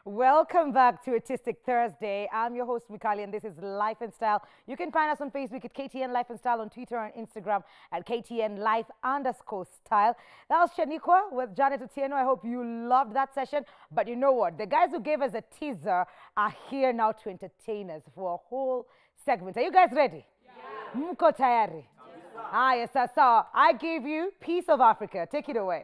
Welcome back to Artistic Thursday. I'm your host, Mikali, and this is Life and Style. You can find us on Facebook at KTN Life and Style, on Twitter and Instagram at KTN Life underscore Style. That was Shaniqua with Janet Otieno. I hope you loved that session. But you know what? The guys who gave us a teaser are here now to entertain us for a whole segment. Are you guys ready? Yeah. Mko tayari? Ah, yes, sir. I give you Piece of Africa. Take it away.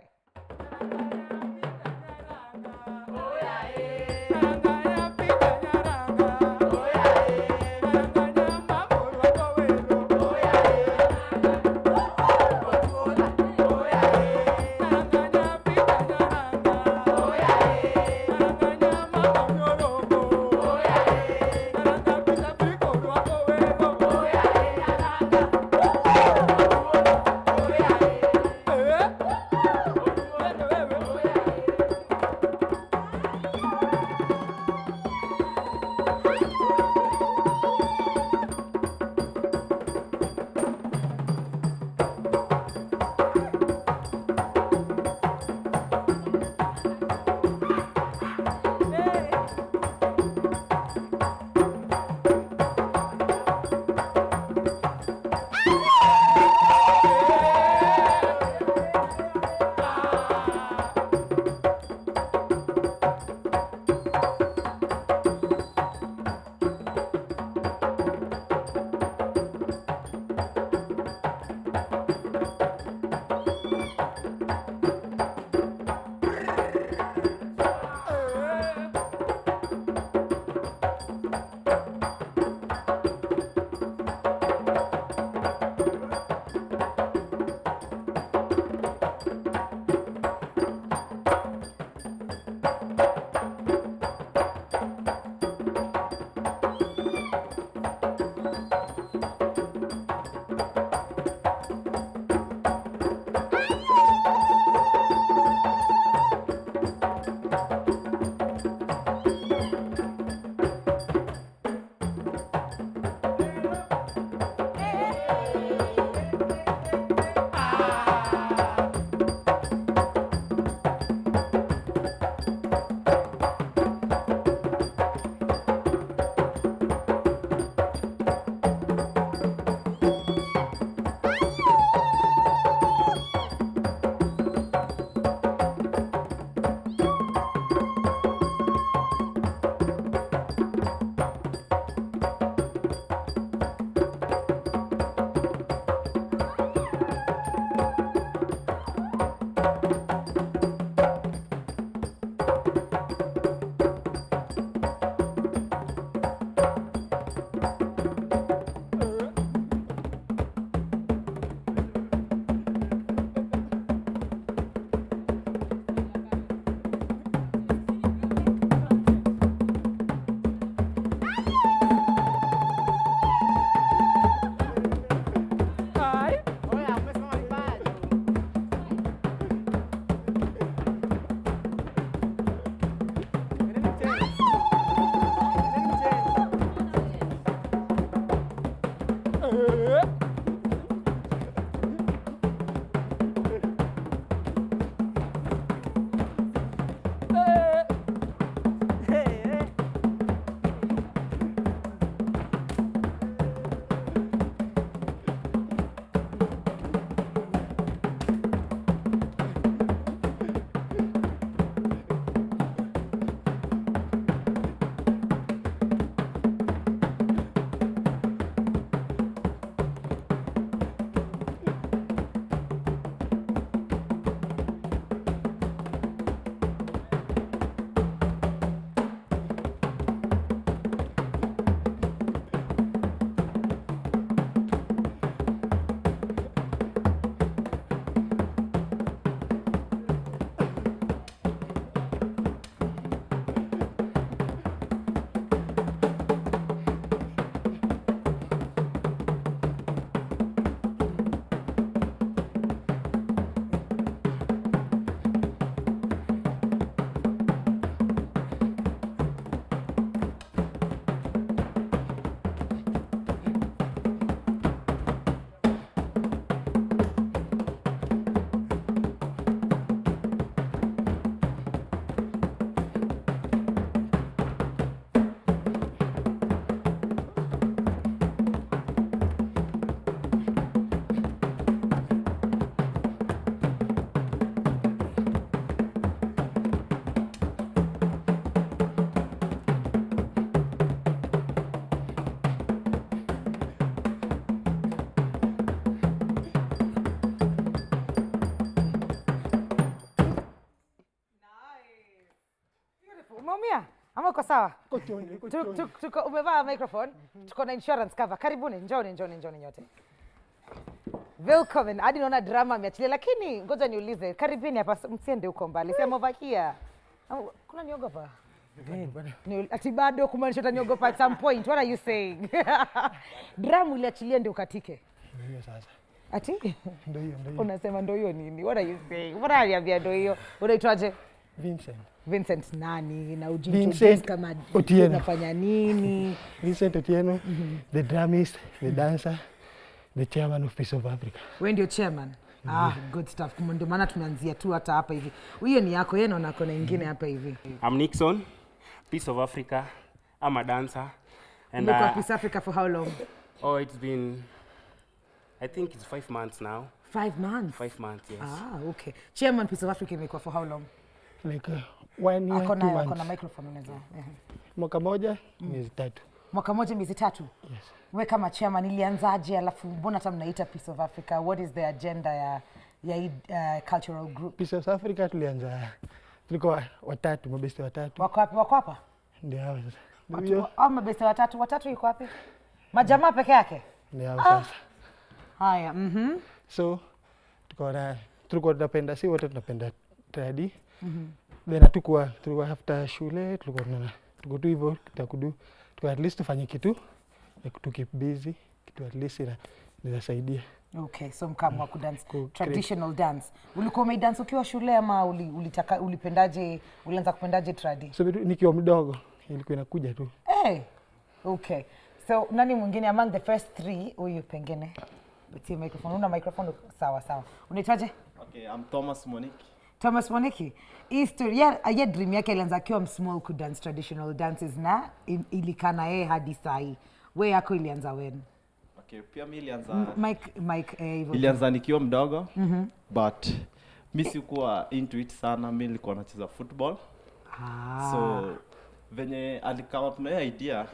sawa Kochoni, Tu- kochoni. tu- tuko umevaa microphone tuko na insurance cover karibuni njoni njoni njoni nyote Welcome. hadi naona drama ameachilia lakini ngoja niulize karibuni hapa msiende huko mbali sema over here Au, kuna niogopa Ni- ati bado kumaanisha utaniogopa at some point what are you saying drama uliachilia ndio ukatike Ndio hiyo sasa. ati Ndio hiyo, ndio hiyo. unasema ndo hiyo nini what are you saying mbona aliambia ndo hiyo unaitwaje Vincent. Vincent nani na Vincent ujiintroduce kama Otieno. unafanya nini Vincent Otieno, the drummist, the dancer, the chairman of Peace of Africa. we ndio chairman ah, good stuff Kuma ndio maana tumeanzia tu hata hapa hivi hiyo ni yako yeye naona kona ingine hapa hivi I'm Nixon, Peace of Africa. I'm a dancer. And umekuwa uh, Peace Africa for how long oh, it's been, I think it's five months now. five months Five months, yes. ah, okay chairman Peace of Africa imekuwa for how long Like uh, one year, two akona akona months. microphone unaweza ehe. Mwaka moja, miezi tatu. mwaka moja miezi tatu Yes. we kama chairman ilianzaje alafu mbona hata mnaita Peace of Africa what is the agenda ya ya hii uh, cultural group Peace of Africa tulianza, tulikuwa watatu, mabeste watatu. wako wapi wako hapa Ndio hao sasa. Ndio Watu- hiyo, au mabeste watatu watatu yuko wapi majamaa peke yake ndio hao sasa. haya mhm So tukaona tulikuwa tunapenda, si wote tunapenda tradi. Then hatukuwa tulikuwa after shule tulikuwa tuna tuko tu hivyo tutakudu tuko at least tufanye kitu like to keep busy kitu at least ina inasaidia. Okay, so mkamwa kudance Ku- traditional dance. Ulikuwa umeidance ukiwa shule ama uli, ulitaka ulipendaje ulianza kupendaje tradi? So vitu- nikiwa mdogo ilikuwa inakuja tu. Hey. Okay. So nani mwingine among the first three huyu pengine? Let's see microphone. Una microphone sawa sawa. Unaitwaje? Okay, I'm Thomas Moniki. Thomas Moniki. Hii story ya, ya dream yake ilianza akiwa small ku dance traditional dances na in- ilikana yeye hadi sahi. We yako ilianza when? Okay, pia mi ilianza Mike Mike eh, hivyo. ilianza nikiwa mdogo but mi sikuwa into it sana, mi nilikuwa nacheza football Ah. so venye alikama up na hiyo idea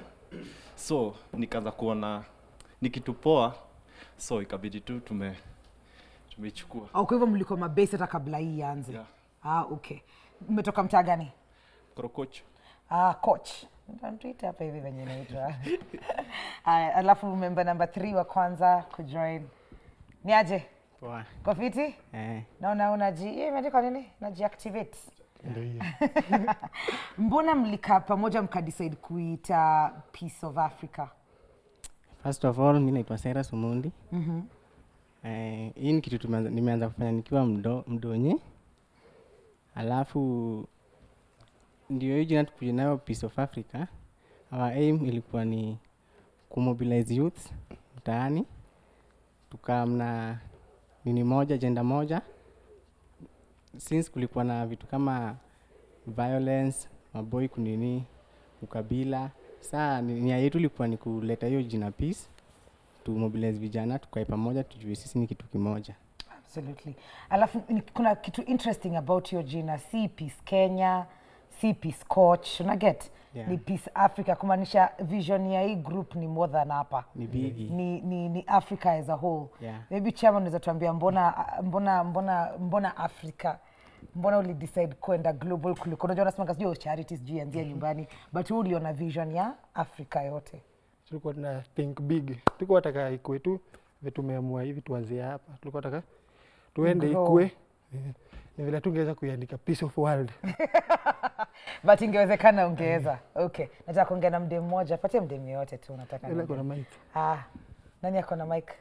so nikaanza kuona ni kitu poa so ikabidi tu tume tumeichukua Oh, kwa hivyo mlikuwa mabase hata kabla hii ianze. Yeah. Ah, okay. Mmetoka mtaa gani? korokocho Ah, coach. Ntuita hapa hivi venye inaitwa. Aya, alafu member number 3 wa kwanza kujoin. Ni aje? Poa. Kwa fiti? Eh, Naona unaji, hiyo imeandikwa nini? Najiactivate. Ndio hiyo. Mbona mlikaa pamoja mkadecide kuita Peace of Africa? first of all mi naitwa Sera Sumundi. Eh, hii ni kitu tumeanza- nimeanza kufanya nikiwa mdo, mdonye alafu ndio hii jina tukuja nayo Peace of Africa. Our aim ilikuwa ni kumobilize youth mtaani, tukamna nini moja jenda moja since kulikuwa na vitu kama violence maboi kunini ukabila saa ni- nia yetu ilikuwa ni kuleta hiyo jina peace tu mobilize vijana tukae pamoja tujue sisi ni kitu kimoja Absolutely. Alafu ni- kuna kitu interesting about hiyo jina, si Peace Kenya, si Peace Coach, una get? Yeah. Ni Peace Africa, kumaanisha vision ya hii group ni more than hapa. ni bigi ni, ni, ni africa as a whole Yeah. maybe chairman unaweza tuambia mbona mbona mbona mbona africa mbona ulidecide kwenda global kuliko unajua unasema sijui charity sijui anzia nyumbani but wewe uliona vision ya africa yote Tulikuwa tuna think big. Tulikuwa taka ikue tu vile tumeamua hivi tuanzie hapa. Tulikuwa taka tuende Grow. ikue. Eh, Ni vile tungeweza kuiandika peace of world. but ingewezekana ungeweza okay nataka kuongea na mdem mmoja patie mdem yoyote tu nataka Ile niongee. kuna mic. ah nani ako na mike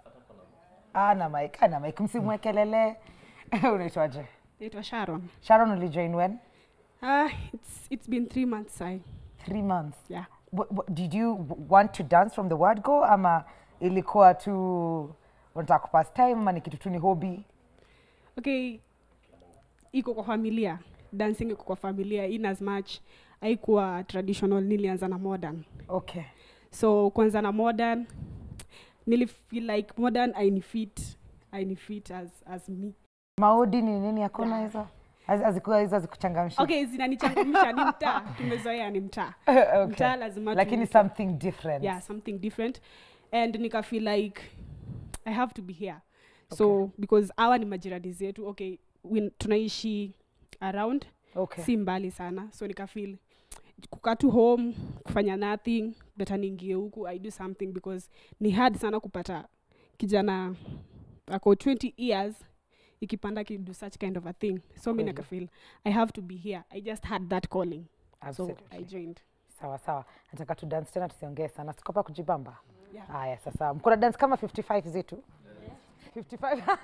ana mike ana mike msimwekelele unaitwaje naitwa sharon sharon ulijoin when ah, it's, it's been three months sai three months yeah What, what, did you w- want to dance from the word go ama ilikuwa tu unataka kupass time ama ni kitu tu ni hobby okay iko kwa familia dancing iko kwa familia in as much haikuwa traditional nilianza na modern okay so kwanza na modern nilifeel like modern ainifit ainifit as, as me maodi ni nini hakuna hizo Haz- hazikuwa hizo hazikuchangamsha okay zinanichangamsha ni mtaa tumezoea ni mtaa okay. mtaa lazima lakini tu- something different yeah something different and nika feel like i have to be here so because awa ni majirani zetu okay we, tunaishi around okay. si mbali sana so nika feel kukaa tu home kufanya nothing better niingie huku i do something because ni hard sana kupata kijana ako 20 years ikipanda kido such kind of a thing so mi Kweli. nakafeel i have to be here i just had that calling so Absolutely. i joined sawa sawa nataka tu dance tena tusiongee sana sikopa kujibamba Yeah. haya sasa mkuna dance kama 55 zetu 55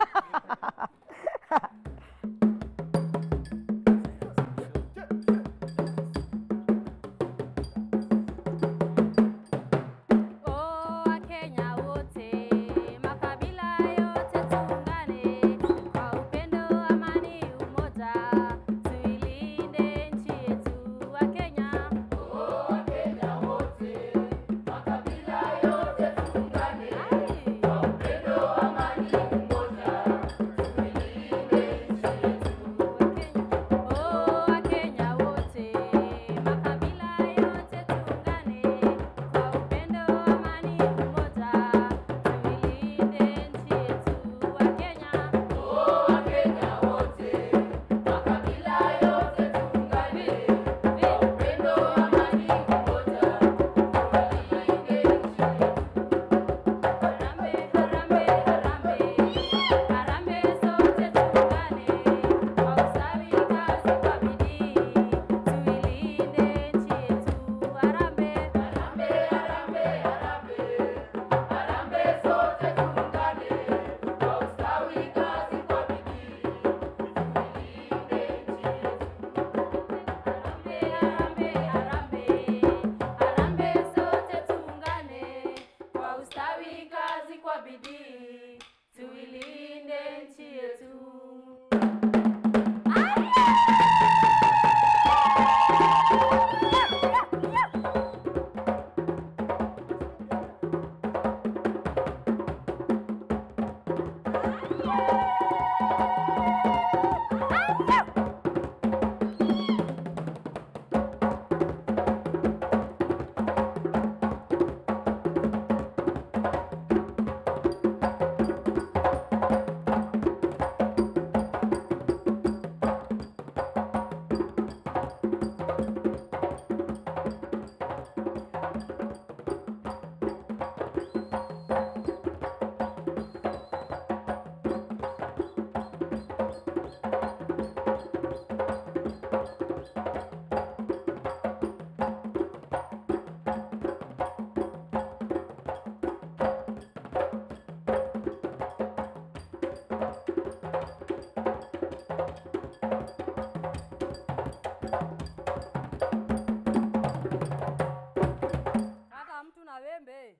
Oh, Wakenya wote, makabila yote tuungane kwa upendo, amani, umoja, tuilinde nchi yetu Wakenya. Oh, Wakenya wote, makabila yote tuungane kwa upendo, amani, umoja, tuilinde nchi yetu Wakenya. Oh, Wakenya wote, makabila yote tuungane kwa upendo, amani, umoja, tuilinde nchi yetu Wakenya. Oh, Wakenya wote, makabila yote tuungane kwa upendo, amani, umoja, tuilinde nchi yetu. Harambee, harambee, harambee, harambee sote tuungane kwa usawi, kazi kwa bidii, tuilinde nchi yetu. Harambee, harambee, harambee, harambee, harambee sote tuungane kwa usawi, kazi kwa bidii, tuilinde nchi yetu. Harambee, harambee, harambee, harambee sote tuungane kwa ustawi, kazi kwa bidii, tuilinde nchi yetu. Kata mtu na wembe.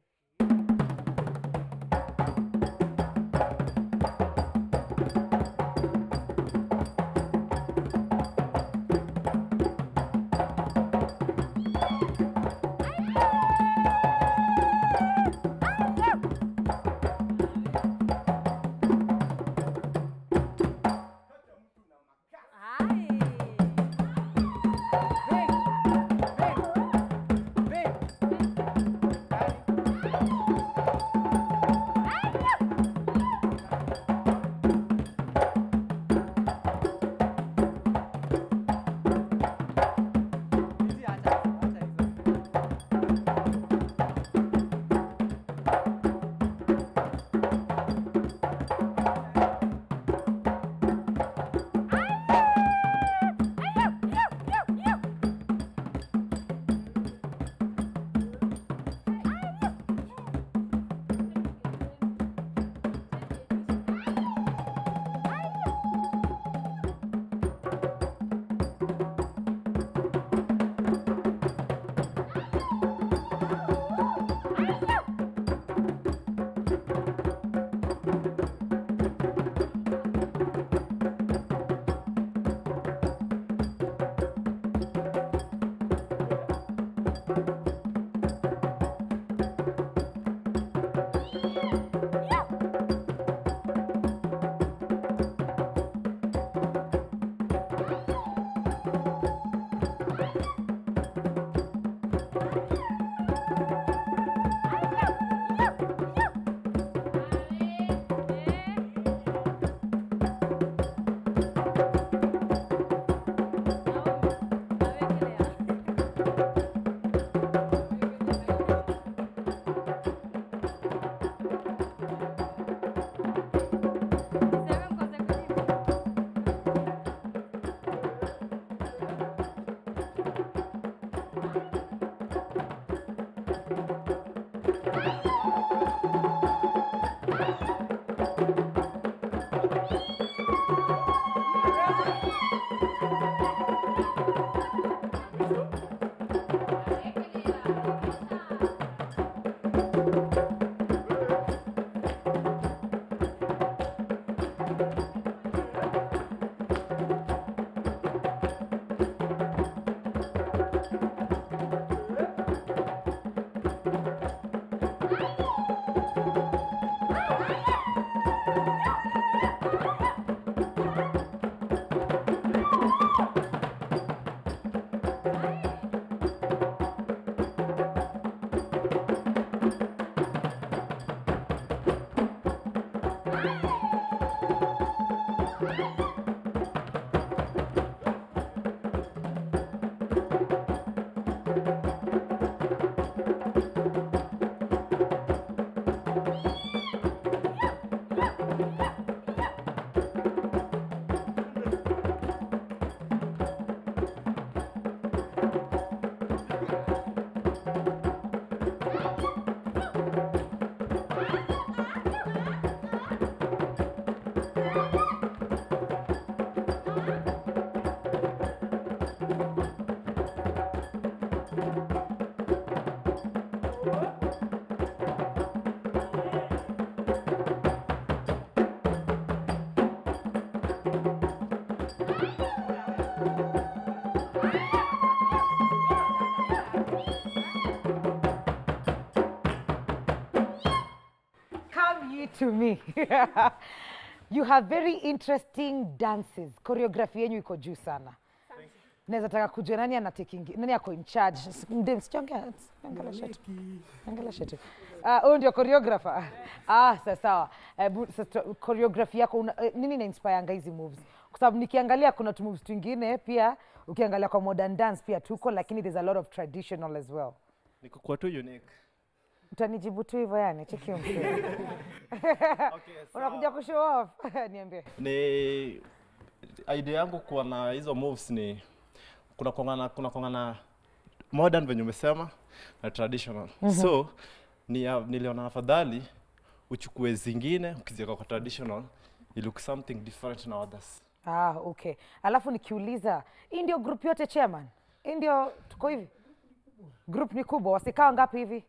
you to me you have very interesting dances choreography yenyu iko juu sana naweza taka kujua nani anataking nani ako in charge Ndim, sichongea, ongelesha tu. Ongelesha tu. Ah, huyu ndio choreographer ah sawa sawa Eh, bu- sasa choreography yako una, eh, nini na inspireanga hizi moves kwa sababu nikiangalia kuna tu moves twingine pia ukiangalia kwa modern dance pia tuko lakini there's a lot of traditional as well nikukuwa tu unique utanijibu tu hivyo yani cheki mse unakuja kushow off niambie ni idea yangu kuwa na hizo moves ni kuna kongana kuna kongana modern venye umesema na traditional so ni, ya- niliona afadhali uchukue zingine ukiziweka kwa traditional you look something different na others ah okay alafu nikiuliza hii ndio group yote chairman hii ndio tuko hivi group ni kubwa wasikaa ngapi hivi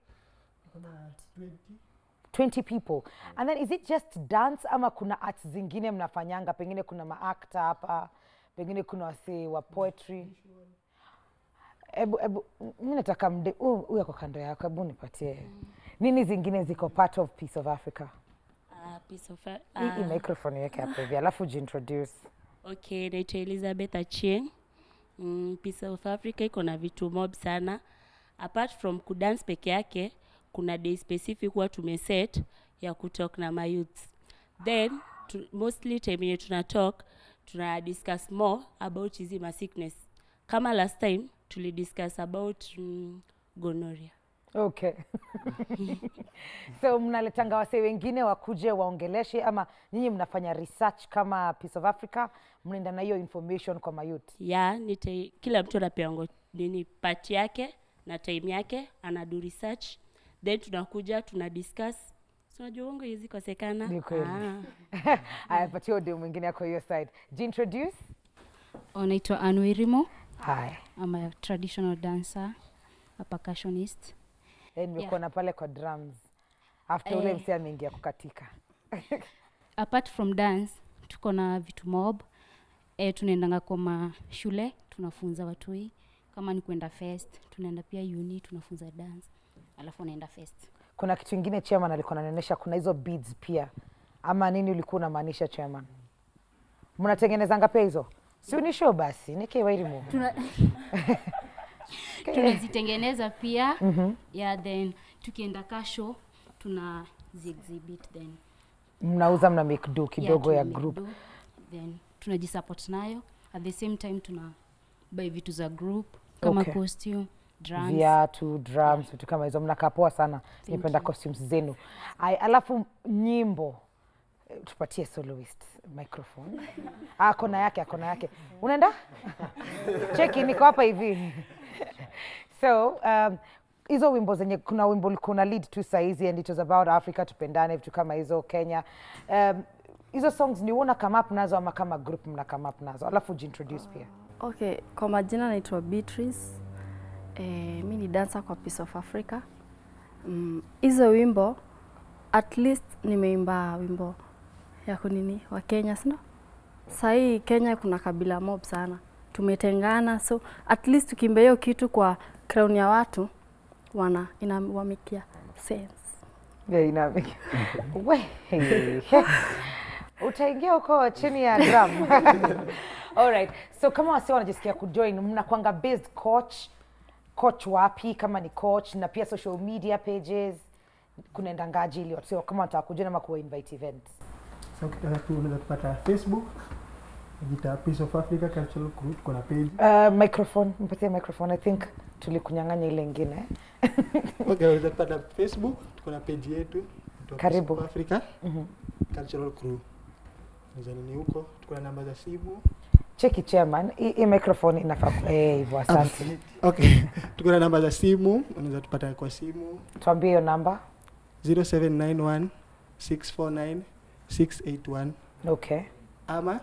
20 people and then is it just dance ama kuna arts zingine mnafanyanga pengine kuna maakta hapa pengine kuna wasee wa poetry ebu ebu mi nataka mde huyu huyu ako kando yako hebu nipatie nini zingine ziko part of piece of africa Uh, piece of, hii uh, hii microphone iweke hapo hivi alafu jiintroduce okay, naitwa Elizabeth Achieng. Mm, Piece of Africa iko na vitu mob sana. Apart from kudance peke yake, kuna day specific huwa tumeset ya kutalk na mayouth. Then tu, mostly time yenye tuna talk tuna discuss more about hizi ma sickness. Kama last time tulidiscuss about mm, gonorrhea. okay so mnaletanga wasee wengine wakuje waongeleshe ama nyinyi mnafanya research kama piece of africa mnaenda na hiyo information kwa mayouth ya nite, kila mtu anapewa nini part yake na time yake anadu research then tunakuja tuna discuss Si unajua uongo hizi kosekana Ni kweli. Ah. ayapatia ode mwingine ako hiyo side jiintroduce Naitwa Anwirimo. haya I'm a traditional dancer, a percussionist. Eh, nimekuona pale kwa drums after ule Eh. msee ameingia kukatika Apart from dance, tuko na vitu mob. E, tunaendanga kwa mashule tunafunza watoi kama ni kwenda fest, tunaenda pia uni tunafunza dance, alafu unaenda fest. kuna kitu ingine chairman alikuwa ananionyesha kuna hizo beads pia ama nini ulikuwa unamaanisha chairman mnatengenezanga pia hizo si unishow basi nikiwairimu Tuna, tunazitengeneza pia yeah, then tukienda kasho tuna exhibit then mnauza mna make do kidogo ya tuna group make do, then tunajisupport nayo at the same time tuna buy vitu za group kama Okay. costume drums viatu drums vitu kama hizo mnakaa poa sana nipenda costumes zenu Ai, alafu nyimbo Eh, tupatie soloist microphone ah, kona yake akona yake unaenda cheki niko hapa hivi so um, hizo wimbo zenye kuna wimbo ulikuwa una lead tu sahizi and it was about africa tupendane vitu kama hizo kenya um, hizo songs ni uona come up nazo ama kama group mna come up nazo alafu jiintroduce pia Okay, kwa majina naitwa Beatrice. Eh, mi ni dancer kwa Piece of Africa. Mm, Hizo wimbo at least nimeimba wimbo ya kunini wa Kenya, sino? Sahii Kenya kuna kabila mob sana, tumetengana, so at least tukiimba hiyo kitu kwa crown ya watu wana inawamikia sense. Yeah, ina we hey, he. utaingia huko chini ya drum alright so kama wasi wanajisikia kujoin mnakwanga based coach coach wapi kama ni coach na pia social media pages kunaendangaji ili watu kama wanataka kujoin ama kuwa invite events So ukitaka tu unaweza tupata Facebook, jita Piece of Africa Cultural Group, tuko na page. uh, microphone mpatie microphone i think tulikunyang'anya ile ingine Okay, unaweza tupata Facebook, tuko na page yetu. inaitwa Piece Karibu. of Africa Cultural Crew. Unaweza nini huko, tuko na namba za simu. cheki chairman hii hii microphone inafaa ku- eh, hivyo asante Okay, tuko na namba za simu, unaweza tupata kwa simu tuambie hiyo namba 0791 649 681 okay ama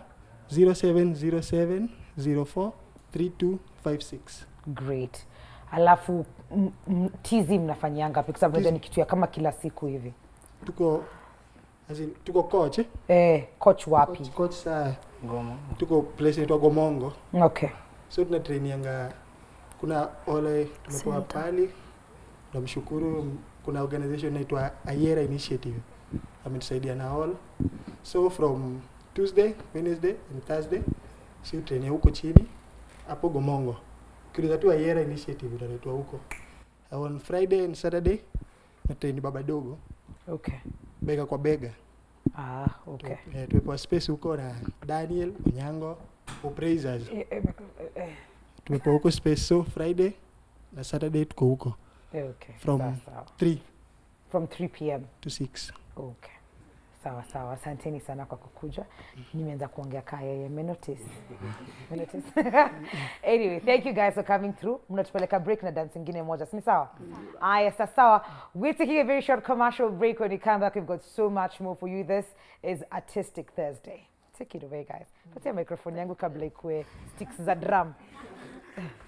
0707 04 3256. great alafu m- m- tizi mnafanyianga pi kwa sababu najua ni kitu ya kama kila siku hivi Tuko as in, tuko coach, eh? eh, coach wapi coach, coach saa Ngoma. tuko place inaitwa Gomongo. okay so tunatrainianga kuna ole tumekuwa Center. pali tunamshukuru m- kuna organization inaitwa Ayera Initiative ametusaidia na all so from Tuesday, Wednesday and Thursday si train huko chini hapo Gomongo. Ukiuliza tu Ayera Initiative utaletwa huko. On Friday and Saturday na train baba dogo Okay. bega kwa bega. Ah, okay. Tu- eh, tumepewa space huko na Daniel Onyango Appraisers. Eh, eh, eh, Tumepewa huko space so Friday na Saturday tuko huko eh, okay. from Sawa, sawa. 3 From 3 p.m. to 6. Okay. Sawa sawa, asanteni sana kwa kukuja. Nimeanza kuongea kaa yeye, mmenotice? Mmenotice? anyway, thank you guys for coming through. Mnatupeleka break na dance ingine moja, si ni sawa? Aya, sasa sawa. We're taking a very short commercial break. When we come back, we've got so much more for you. This is Artistic Thursday. Take it away guys. Patia microphone yangu kabla ikue sticks za drum.